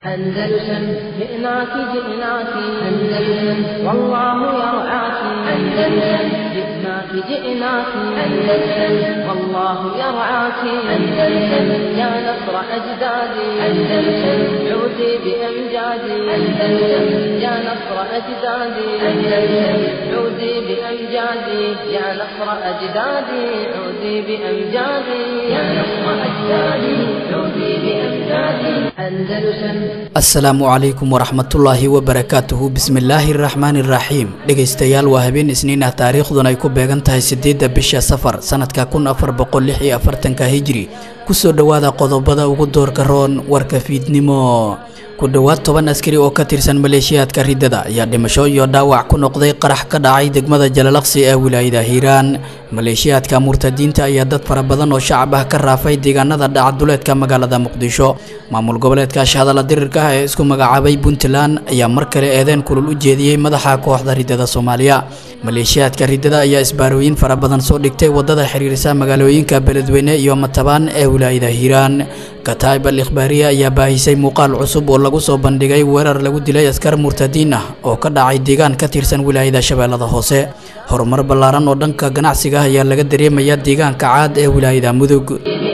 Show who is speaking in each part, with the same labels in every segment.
Speaker 1: أندلسن جئناك جئناك أندلسن والله يرعاك أندلسن جئناك جئناك أندلسن والله يرعاك أندلسن يا نصر أجدادي أندلسن عودي بأمجادي أندلسن يا نصر أجدادي أندلسن عودي بأمجادي يا نصر أجدادي عودي بأمجادي يا نصر أجدادي عودي بأمجادي أندلسن
Speaker 2: asalaamu calaykum waraxmatullaahi wabarakaatuhu bismillaahi araxmaani iraxiim dhegaystayaal waa habeen isniin ah taariikhduna ay ku beegan tahay sideedda bisha safar sanadka kun afar boqol lix iyo afartanka hijri kusoo dhowaada qodobada ugu doorka roon warka fiidnimo ku dhowaad toban askari oo ka tirsan maleeshiyaadka riddada ayaa dhimasho iyo dhaawac ku noqday qarax ka dhacay degmada jalalaqsi ee wilaayada hiiraan maleeshiyaadka murtadiinta ayaa dad fara badan oo shacab ah ka raafay deegaanada dhacaduleedka magaalada muqdisho maamul goboleedka shahadala dirirka ah ee isku magacaabay puntland ayaa mar kale eedeen kulul u jeediyey madaxa kooxda riddada soomaaliya maleeshiyaadka riddada ayaa isbaarooyin fara badan soo dhigtay wadada xiriirisa magaalooyinka beledweyne iyo matabaan ee wilaayada hiiraan kataib al ikhbaariya ayaa baahisay muuqaal cusub oo lagu soo bandhigay weerar lagu dilay askar murtadiin ah oo ka dhacay deegaan ka tirsan wilaayada shabeellada hoose horumar ballaaran oo dhanka ganacsiga ah ayaa laga dareemaya deegaanka caad ee wilaayada mudug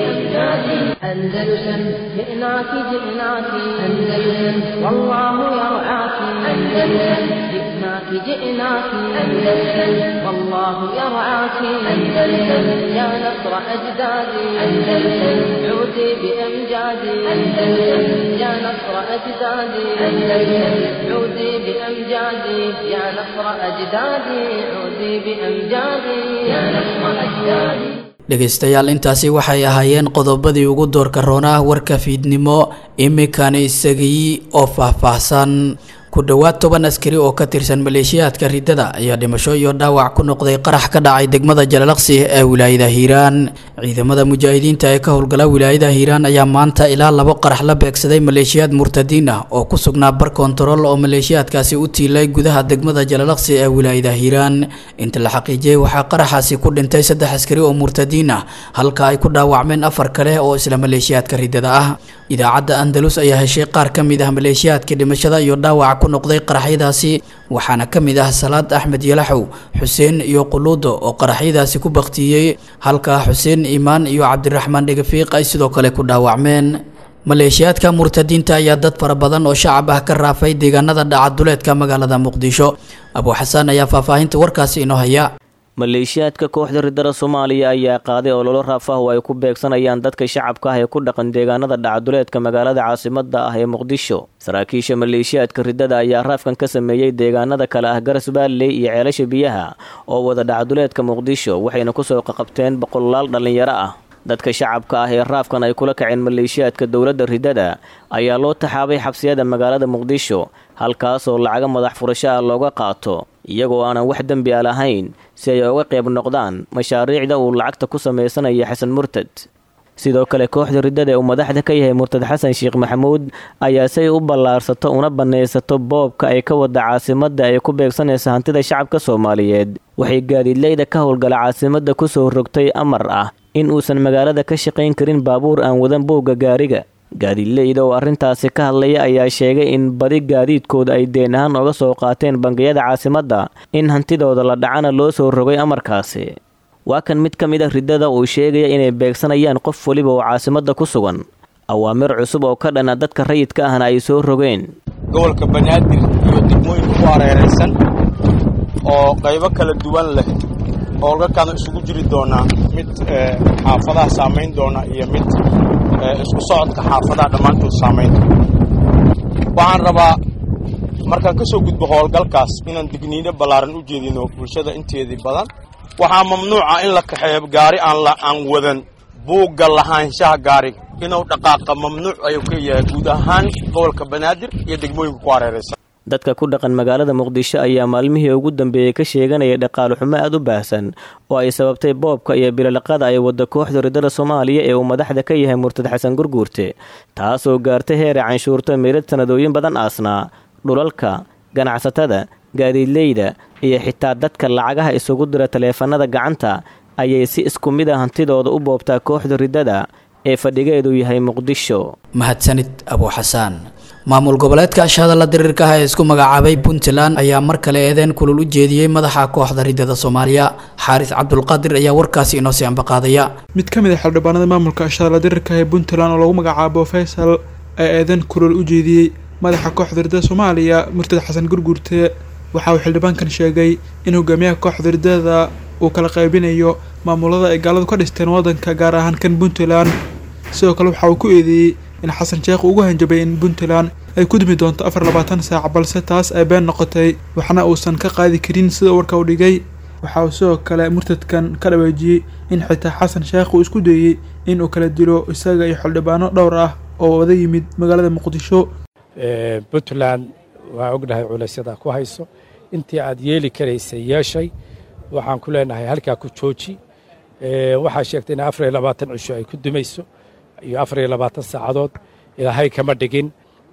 Speaker 1: أندلسن جئناك جئناك أندلسن والله يرعاك أندلسن جئناك جئناك أندلسن والله يرعاك أندلسن يا نصر أجدادي أندلسن عودي بأمجادي أندلسن يا نصر أجدادي أندلسن عودي بأمجادي يا نصر أجدادي عودي بأمجادي يا نصر أجدادي
Speaker 2: dhegaystayaal intaasi waxay ahaayeen qodobadii ugu doorka roonaa warka fiidnimo iminkana isagii oo faahfaahsan ku dhowaad toban askari oo ka tirsan maleeshiyaadka riddada ayaa dhimasho iyo dhaawac ku noqday qarax ka dhacay degmada jalalaqsi ee wilaayada hiiraan ciidamada mujaahidiinta ee ka howlgala wilaayada hiiraan ayaa maanta ilaa labo qarax la beegsaday maleeshiyaad murtadiin ah oo ku sugnaa bar kontarool oo maleeshiyaadkaasi u tiilay gudaha degmada jalalaqsi ee wilaayada hiiraan inta la xaqiijiyey waxaa qaraxaasi ku dhintay saddex askari oo murtadiin ah halka ay ku dhaawacmeen afar kale oo isla maleeshiyaadka riddada ah idaacadda andalus ayaa heshay qaar ka mid ah maleeshiyaadka dhimashada iyo dhaawaca ku noqday qaraxyadaasi waxaana ka mid ah salaad axmed yalaxow xuseen iyo quluudo oo qaraxyadaasi ku baktiyey halka xuseen iimaan iyo cabdiraxmaan dhegafiiq ay sidoo kale ku dhaawacmeen maleeshiyaadka murtadiinta ayaa dad fara badan oo shacab ah ka raafay deegaanada dhacaduleedka magaalada muqdisho abuu xasaan ayaa faahfaahinta warkaasi inoo haya
Speaker 3: maleeshiyaadka kooxda riddada soomaaliya ayaa qaaday ololo raaf ah oo ay ku beegsanayaan dadka shacabka ah ee ku dhaqan deegaanada dhacaduleedka magaalada caasimada ah ee muqdisho saraakiisha maleeshiyaadka riddada ayaa raafkan ka sameeyey deegaanada kale ah garas baalley iyo ceelasha biyaha oo wada dhacaduleedka muqdisho waxayna kusoo qaqabteen boqolaal dhallinyaro ah dadka shacabka ah ee raafkan ay kula kaceen maleeshiyaadka dowladda riddada ayaa loo taxaabay xabsiyada magaalada muqdisho halkaasoo lacaga madax furasho ah looga qaato iyagoo aanan wax dembi a lahayn si ay uga qayb noqdaan mashaariicda uu lacagta ku samaysanaya xasan murtad sidoo kale kooxda riddada ee uu madaxda ka yahay murtad xasan sheekh maxamuud ayaa si ay u ballaarsato una bannaysato boobka ay ka wada caasimadda ay ku beegsanaysa hantida shacabka soomaaliyeed waxay gaadiidleyda ka howlgala caasimadda kusoo rogtay amar ah in uusan magaalada ka shaqayn karin baabuur aan wadan boogga gaariga gaadiidleyda oo arrintaasi ka hadlaya ayaa sheegay in badi gaadiidkooda ay deen ahaan oga soo qaateen bangiyada caasimadda in hantidooda la dhacana loo soo rogay amarkaasi waa kan mid ka mid a riddada uu sheegaya inay beegsanayaan qof weliba oo caasimadda ku sugan awaamir cusub oo ka dhana dadka rayidka ahna ay soo rogeen
Speaker 4: gobolka banaadir iyo degmooyinka ku hareeraysan oo qaybo kala duwan leh howlgalkaadna isugu jiri doonaa mid xaafadaha saamayn doona iyo mid isku socodka xaafadaha dhammaantood saamayn waxaan rabaa markaan ka soo gudbo howlgalkaas inaan digniino ballaaran u jeedino bulshada inteedii badan waxaa mamnuuca in la kaxeeyo gaari aan wadan buugga lahaanshaha gaariga inuu dhaqaaqa mamnuuc ayuu ka yahay guud ahaan gobolka banaadir iyo degmooyinka ku hareeraysan
Speaker 3: dadka ku dhaqan magaalada muqdisho ayaa maalmihii ugu dambeeyey ka sheeganaya dhaqaale xumo aad u baahsan oo ay sababtay boobka iyo bilolaqada ay wadda kooxda riddada soomaaliya ee uu madaxda ka yahay murtad xasan gurguurte taasoo gaartay heeray canshuurta meelad sanadooyin badan aasnaa dhulalka ganacsatada gaadiidleyda iyo xitaa dadka lacagaha isugu dira taleefanada gacanta ayay si isku mid a hantidooda u boobtaa kooxda riddada ee fadhigeedu yahay muqdisho
Speaker 2: mahadsanid abuu xasaan maamul goboleedka ashahadalla diriirka ah ee isku magacaabay puntland ayaa mar kale eedeen kulul u jeediyey madaxa kooxda ridada soomaaliya xaaris cabdulqaadir ayaa warkaasi inoo sii ambaqaadaya
Speaker 5: mid ka mid a xildhibaanada maamulka ashahadalla diriirka ee puntland oo lagu magacaabo faysal ayaa eedeen kulul u jeediyey madaxa kooxda ridada soomaaliya murtad xasan gurgurte waxa uu xildhibaankan sheegay in hogaamiyaha kooxda ridada uu kala qaybinayo maamulada ay gaaladu ka dhisteen waddanka gaar ahaan kan puntland sidoo kale waxa uu ku eedeeyey in xasan sheekh ugu hanjabay in puntland ay ku dumi doonto afar labaatan saac balse taas ay been noqotay waxna uusan ka qaadi karin sida warka u dhigay waxa uu sidoo kale murtadkan ka dhaweejiyey in xitaa xasan sheekh uu isku dayey in uu kala dilo isaga iyo xildhibaano dhowr ah oo wada yimid magaalada muqdisho
Speaker 6: puntland waa ognahay culaysyada ku hayso intii aad yeeli karaysay yeeshay waxaan ku leenahay halkaa ku jooji waxaa sheegtay in afar iyo labaatan cisho ay ku dumayso iyo afar iyo labaatan saacadood ilaahay kama dhigin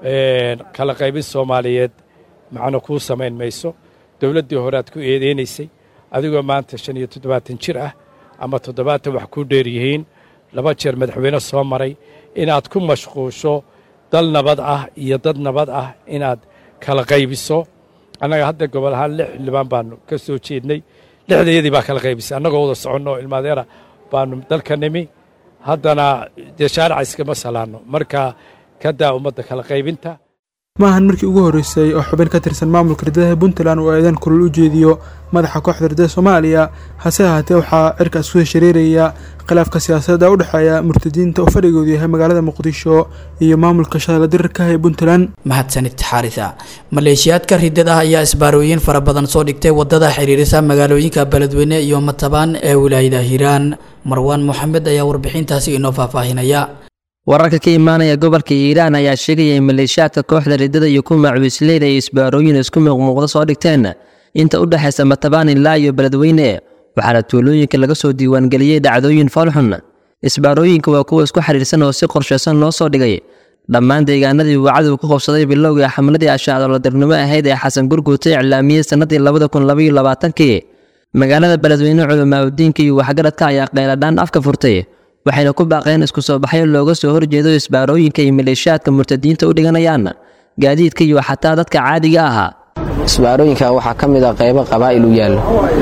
Speaker 6: kala qaybin soomaaliyeed macno kuu samayn mayso dowladdii hore aad ku eedeynaysay adigoo maanta shan iyo toddobaatan jir ah ama toddobaatan wax kuu dheer yihiin laba jeer madaxweyne soo maray inaad ku mashquusho dal nabad ah iyo dad nabad ah inaad kala qaybiso annaga hadda gobol ahaan lix xildhibaan baanu ka soo jeednay lixdayadii baa kala qaybisay annagoo wada soconno oo ilmaadeera baanu dalka nimi haddana dee shaarica iskama salaanno marka ka daa ummadda kala qaybinta
Speaker 5: maahan markii ugu horreysay oo xubin ka tirsan maamulka ridadaha puntland uu eedan kulul u jeediyo madaxa kooxda ridada soomaaliya hase ahaatee waxaa cirkaas kusoo shareeraya khilaafka siyaasadda u dhexeeya murtadiinta uu fadhigoodu yahay magaalada muqdisho iyo maamulka shadala dirirka ee puntland
Speaker 2: mahadsanid xaarisa maleeshiyaadka ridada ah ayaa isbaarooyin fara badan soo dhigtay wadada xiriirisa magaalooyinka beledweyne iyo matabaan ee wilaayada hiiraan marwaan moxamed ayaa warbixintaasi inoo faahfaahinaya
Speaker 7: wararka ka imaanaya gobolka hiiraan ayaa sheegaya in maleeshiyaadka kooxda ridada iyo kuwa macwiisleyda ay isbaarooyin isku muuqmuuqda soo dhigteen inta u dhexaysa matabaan ilaa iyo beledweyne waxaana tuulooyinka laga soo diiwaangeliyey dhacdooyin falxun isbaarooyinka waa kuwa isku xiriirsan oo si qorshaysan loo soo dhigay dhammaan deegaanadii uu cadow ku qabsaday bilowgai xamladii ashaacdoladirnimo ahayd ee xasan gurguute iclaamiyey sannadii labada kun labaiyo labaatankii magaalada beledweyne culamaauddiinka iyo waxgaradka ayaa qeyladhaan afka furtay waxayna ku baaqeen isku soo baxyo looga soo horjeedo isbaarooyinka iyo maleeshiyaadka murtadiinta u dhiganayaan gaadiidka iyo xataa dadka caadiga ahaa
Speaker 8: isbaarooyinka waxaa ka mid a qaybo qabaa'il u yaallo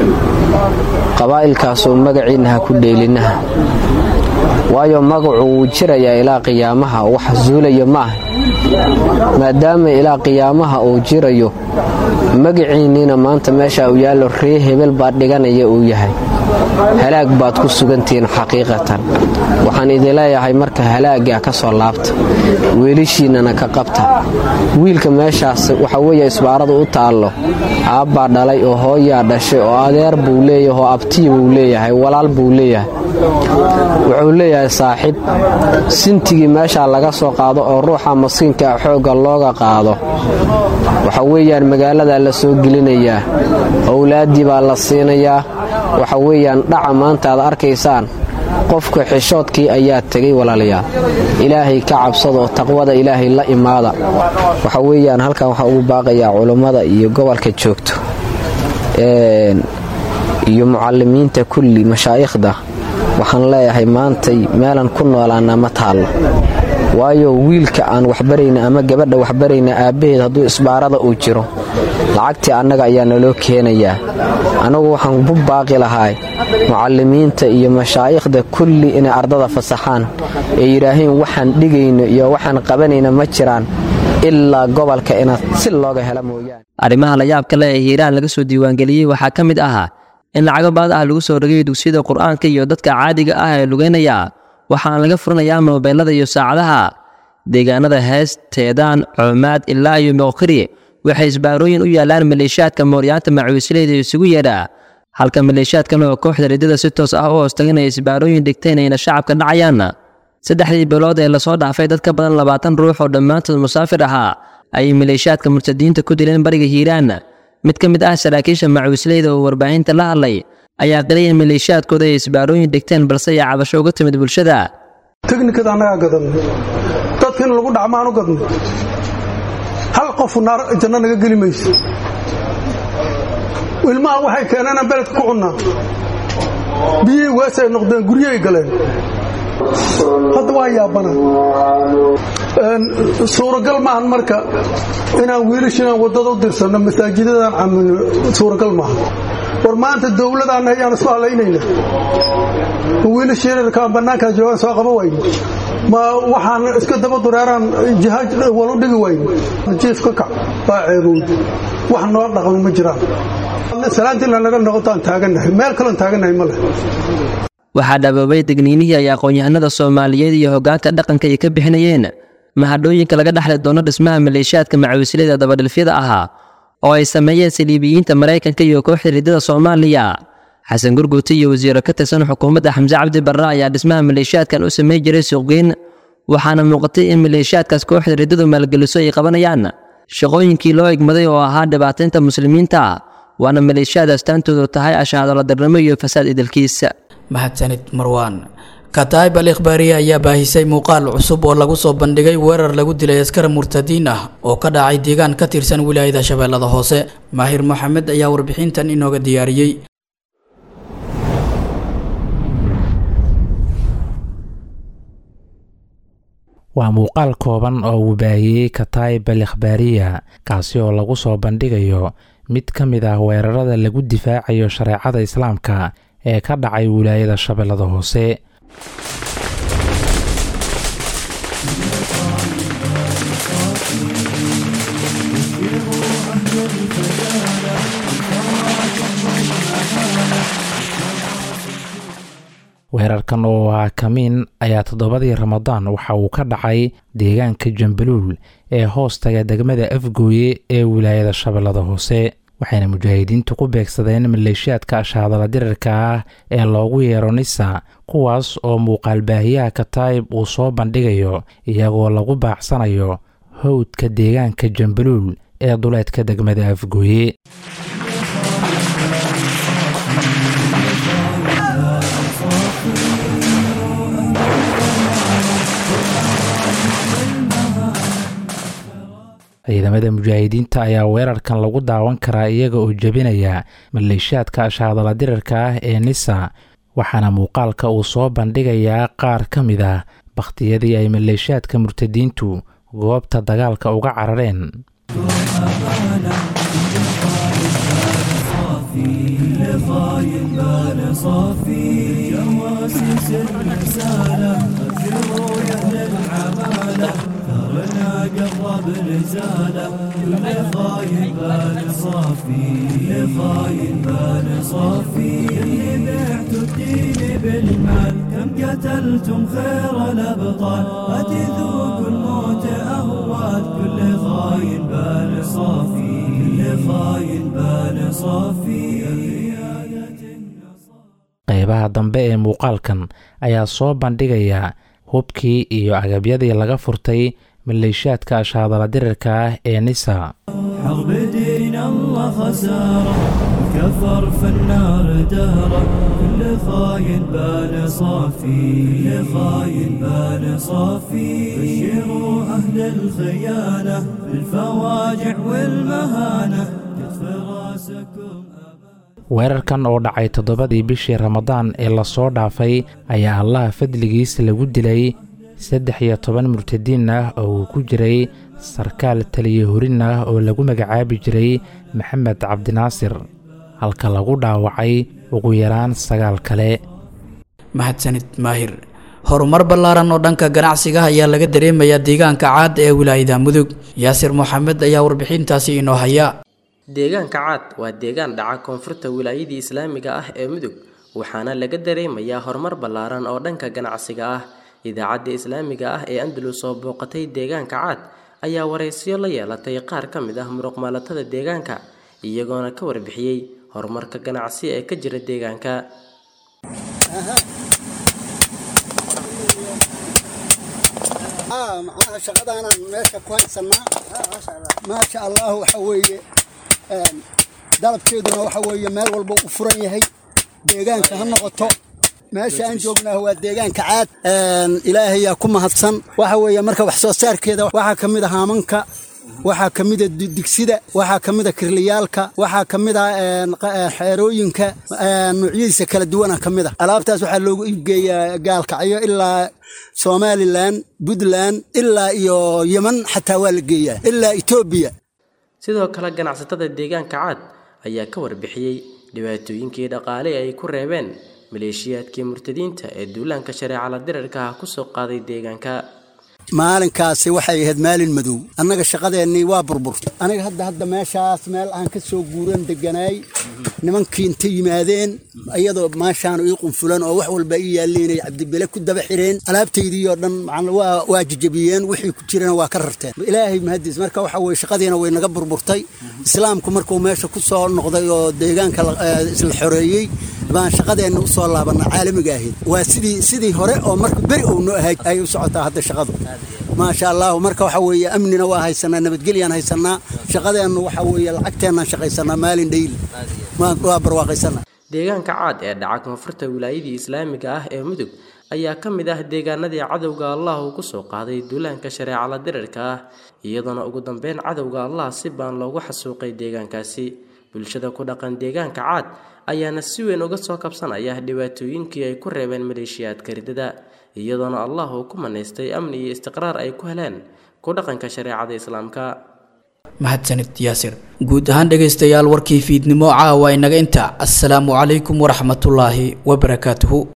Speaker 8: qabaa'ilkaasoo magaciinna ha ku dheelinaha waayo magacu wuu jirayaa ilaa qiyaamaha wax zuulayo ma ah maadaama ilaa qiyaamaha uu jirayo magaciinniina maanta meesha uu yaallo ree hebel baad dhiganaya uu yahay halaag baad ku sugantihiin xaqiiqatan waxaan idin leeyahay marka halaagga ka soo laabta weelishiinnana ka qabta wiilka meeshaas waxa weeye isbaaradu u taallo aabbaa dhalay oo hooyaa dhashay oo adeer buu leeyahay oo abtii buu leeyahay walaal buu leeyahay wuxuu leeyahay saaxiib sintigii meeshaa laga soo qaado oo ruuxa maskiinka xoogga looga qaado waxa weeyaan magaaladaa la soo gelinayaa owlaaddii baa la siinayaa waxa weeyaan dhaca maanta aad arkaysaan qofka xishoodkii ayaa tegay walaalayaal ilaahay ka cabsada oo taqwada ilaahay la imaada waxa weeyaan halkan waxaa ugu baaqayaa culummada iyo gobolka joogto iyo mucalimiinta kulli mashaa'ikhda waxaan leeyahay maantay meelan ku noolaana ma taallo waayo wiilka aan waxbarayna ama gabadha waxbarayna aabbaheed hadduu isbaarada uu jiro lacagtii annaga ayaa naloo keenayaa annagu waxaan ku baaqi lahaa mucalimiinta iyo mashaa'ikhda kulli inay ardada fasaxaan ee yidhaaheen waxaan dhigayno iyo waxaan qabanayna ma jiraan ilaa gobolka inaad si looga hela mooyaane
Speaker 7: arrimaha la yaabka leh ee hiiraan laga soo diiwaangeliyey waxaa ka mid ahaa in lacago baad ah lagu soo rogay dugsiyada qur-aanka iyo dadka caadiga ah ee lugeynaya waxaana laga furinayaa moobeelada iyo saacadaha deegaanada hees teedaan coomaad ilaa iyo moqkiri waxay isbaarooyin u yaalaan maleeshiyaadka mooryaanta macwiisleyda isugu yeedha halka maleeshiyaadkan oo kooxda ridada si toos ah u hoostaganaya isbaarooyin dhigteen ayna shacabka dhacayaan saddexdii bilood ee lasoo dhaafay dad ka badan labaatan ruux oo dhammaantood musaafir ahaa ayay maleeshiyaadka murtadiinta ku dileen bariga hiiraan mid ka mid ah saraakiisha macwiisleyda oo warbaahinta la hadlay ayaa qilaya maleeshiyaadkooda ay isbaarooyin dhigteen balse ay cabasho uga timid bulshada
Speaker 9: teknikada annagaa gadanay dadka in lagu dhacmaan u gadnay hal qofu naar janno naga geli mayso ilmaha waxay keeneenaan beledka ku cunnaa biyihii weesay noqdeen guryahay galeen hadda waa yaabana suuragal maahan marka inaan wiilasha inaan waddada u dirsanno masaajidadaan camilno suuragal maaha war maanta dowladaan ayaan isku halaynayna ma wiilasha yararkaan bannaankaa joogaan soo qaba wayno ma waxaan iska daba dureeraan jihaaj walu dhigi wayno jiif ka kac waa ceebowd wax noo dhaqmi ma jiraan salaantiina naga noqotaan taagannahay meel kaloon taagannahay ma leh
Speaker 7: waxaa dhaboobay degniinihii ay aqoon-yahanada soomaaliyeed iyo hoggaanka dhaqanka ay ka bixinayeen mahadhooyinka laga dhexli doono dhismaha maleeshiyaadka macawislada dabadhilfyada ahaa oo ay sameeyeen saliibiyiinta maraykanka iyo kooxda riddada soomaaliya xasan gurguuti iyo wasiiro ka tirsan xukuumadda xamse cabdi barre ayaa dhismaha maleeshiyaadkan u samayn jiray suuqgeyn waxaana muuqatay in maleeshiyaadkaas kooxda riddadu maalgeliso ay qabanayaan shaqooyinkii loo egmaday oo ahaa dhibaataynta muslimiinta waana maleeshiyaad astaantoodu tahay ashaadoladarnimo iyo fasaad idilkiisa
Speaker 2: mahadsanid marwaan kataib al ikhbaariye ayaa baahisay muuqaal cusub oo lagu soo bandhigay weerar lagu dilay askar murtadiin ah oo ka dhacay deegaan ka tirsan wilaayada shabeellada hoose maahir moxamed ayaa warbixintan inooga diyaariyey
Speaker 10: waa muuqaal kooban oo uu baahiyey kataib al ikhbaariya kaasi oo lagu soo bandhigayo mid ka mid ah weerarada lagu difaacayo shareecada islaamka ee ka dhacay wilaayada shabeellada hoose weerarkan oo ah kamiin ayaa toddobadii ramadaan waxa uu ka dhacay deegaanka jambaluul ee hoostaga degmada afgooye ee wilaayada shabeellada hoose waxayna mujaahidiintu ku beegsadeen maleeshiyaadka ashaadala dirarka ah ee loogu yeero nisa kuwaas oo muuqaal baahiyaha kataib uu soo bandhigayo iyagoo lagu baacsanayo howdka deegaanka jambaluul ee duleedka degmada afgooye ciidamada mujaahidiinta ayaa weerarkan lagu daawan karaa iyaga oo jebinaya maleeshiyaadka ashaadala dirarka ah ee nisa waxaana muuqaalka uu soo bandhigayaa qaar ka mid ah bakhtiyadii ay maleeshiyaadka murtadiintu goobta dagaalka uga carareen
Speaker 11: قرب رسالة كل خاين بال صافي كل خاين بال صافي اللي بعتوا الدين بالمال كم قتلتم خير الأبطال أتذوقوا الموت أهوال كل خاين بال صافي كل خاين بال صافي
Speaker 10: qaybaha dambe ee muuqaalkan ayaa soo bandhigaya hubkii iyo agabyadii laga furtay maleeshiyaadka ashaadala dirarka ah ee nisa
Speaker 11: حرب دين الله خسارة كفر في النار دهرة كل خاين بال صافي كل خاين بال صافي بشروا أهل الخيانة بالفواجع والمهانة كتف راسكم
Speaker 10: weerarkan oo dhacay toddobadii bishii ramadaan ee lasoo dhaafay ayaa allaha fadligiis lagu dilay saddex iyo toban murtadiin ah oo uu ku jiray sarkaal taliye horin ah oo lagu magacaabi jiray maxamed cabdinaasir halka lagu dhaawacay ugu yaraan sagaal kale
Speaker 2: mahadsanid maahir horumar ballaaran oo dhanka ganacsiga ayaa laga dareemayaa deegaanka caad ee wilaayada mudug yaasir moxamed ayaa warbixintaasi inoo haya
Speaker 12: deegaanka caad waa deegaan dhaca koonfurta wilaayadii islaamiga ah ee mudug waxaana laga dareemayaa horumar ballaaran oo dhanka ganacsiga ah idaacadda islaamiga ah ee andalus oo booqatay deegaanka caad ayaa waraysiyo la yeelatay qaar ka mid ah muruqmaalatada deegaanka iyagoona ka warbixiyey horumarka ganacsi ee ka jira deegaanka
Speaker 13: macnaha shaqadaanaan meesha ku haysanaa maasha allah waxa weeye dalabkeeduna waxa weeye meel walba uu furan yahay deegaanka ha noqoto meesha aan joognaa waa deegaanka caad ilaahayaa ku mahadsan waxa weeye marka wax soo saarkeeda waxaa ka mid ah haamanka waxaa ka mida digsida waxaa ka mida kirliyaalka waxaa ka mida xeerooyinka nuucyadiisa kala duwana ka mid a alaabtaas waxaa loogu iibgeeyaa gaalkacyo ilaa somalilan puntland ilaa iyo yeman xataa waa la geeyaa ilaa etoobiya
Speaker 12: sidoo kale ganacsatada deegaanka caad ayaa ka warbixiyey dhibaatooyinkii dhaqaale ay ku reebeen maleeshiyaadkii murtadiinta ee duulaanka shareecala dirarka ah ku soo qaaday deegaanka
Speaker 13: maalinkaasi waxay ahayd maalin madow annaga shaqadeennii waa burburtay aniga hadda hadda meeshaas meel aan ka soo guuran deganaay nimankii inta yimaadeen iyadoo maashaan ii qunfulan oo wax walba ii yaalliinay cabdibele ku daba xireen alaabtaydii oo dhan waa jajabiyeen wixii ku jirana waa ka rarteen ilaahay mahadiis marka waxa weye shaqadiina way naga burburtay islaamku markuu meesha ku soo noqday oo deegaanka isla xoreeyey baan shaqadeenna u soo laabana caalamiga ahayd waa sidii sidii hore oo marka beri ou noo ahayd ayay u socotaa hadda shaqadu maasha allahu marka waxa weeye amnina waa haysanaa nabadgelyaan haysanaa shaqadeennu waxa weeye lacagteennaan shaqaysanaa maalin dhayli waa barwaaqaysanaa
Speaker 12: deegaanka caad ee dhaca koonfurta wilaayadii islaamiga ah ee mudug ayaa ka mid ah deegaanadii cadowga allah uu ku soo qaaday duulaanka shareecala dirarka ah iyadoona ugu dambeyn cadowga allah si baan loogu xasuuqay deegaankaasi bulshada ku dhaqan deegaanka caad ayaana si weyn uga soo kabsanaya dhibaatooyinkii ay ku reebeen maleeshiyaadka ridada iyadoona allah uu ku manaystay amni iyo istiqraar ay ku heleen ku dhaqanka shareecada islaamka
Speaker 2: mahadsanid yaasir guud ahaan dhegaystayaal warkii fiidnimo caawa inaga inta assalaamu calaykum waraxmatullaahi wabarakaatuhu